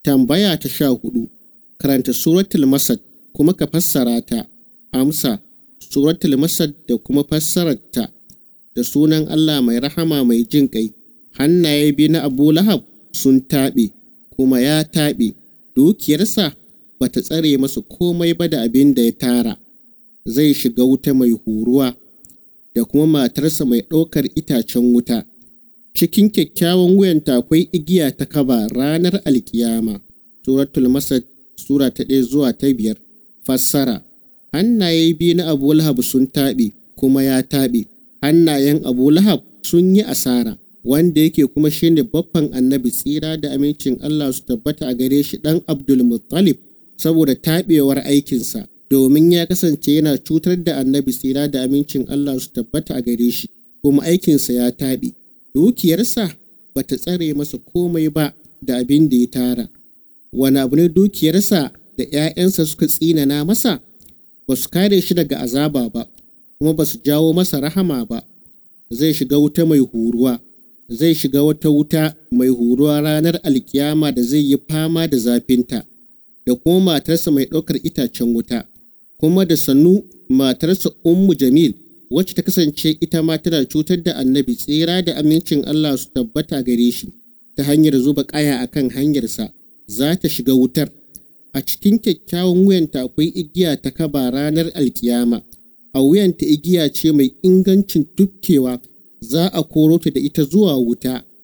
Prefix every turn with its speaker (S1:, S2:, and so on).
S1: Tambaya ta sha hudu, karanta suratul Masad kuma ka fassara ta. Amsa, suratul Masad da kuma fassararta da sunan Allah mai rahama mai jin ƙai. Hannaye biyu na Abu Lahab sun taɓe, kuma ya taɓe, dukiyarsa ba ta tsare masa komai ba da abin da ya tara. Zai shiga wuta mai huruwa, da kuma matarsa mai ɗaukar itacen wuta. cikin kyakkyawan wuyanta akwai igiya ta kaba ranar alkiyama. Suratul Masad Sura ta ɗaya zuwa ta biyar. Fassara Hannaye biyu na Abu Lahab sun taɓe kuma ya taɓe. Hannayen Abu Lahab sun yi asara, wanda yake kuma shine babban annabi tsira da amincin Allah su tabbata a gare shi ɗan Abdul Muttalib saboda taɓewar aikinsa, domin ya kasance yana cutar da annabi tsira da amincin Allah su tabbata a gare shi, kuma aikinsa ya taɓe. dukiyarsa ba ta tsare masa komai ba da abin da ya tara wani abu ne dukiyarsa da ‘ya'yansa suka tsinana masa ba su kare shi daga azaba ba kuma ba su jawo masa rahama ba zai shiga wuta mai huruwa zai shiga wata wuta mai huruwa ranar alkiyama da zai yi fama da zafinta da kuma matarsa mai ɗaukar itacen wuta kuma da sannu matarsa ummu jamil wacce ta kasance ita ma tana cutar da annabi tsira da amincin Allah su tabbata gare shi ta hanyar zuba ƙaya a kan hanyarsa za ta shiga wutar a cikin kyakkyawan wuyanta akwai igiya ta kaba ranar alkiyama a wuyanta igiya ce mai ingancin tukkewa za a koro ta da ita zuwa wuta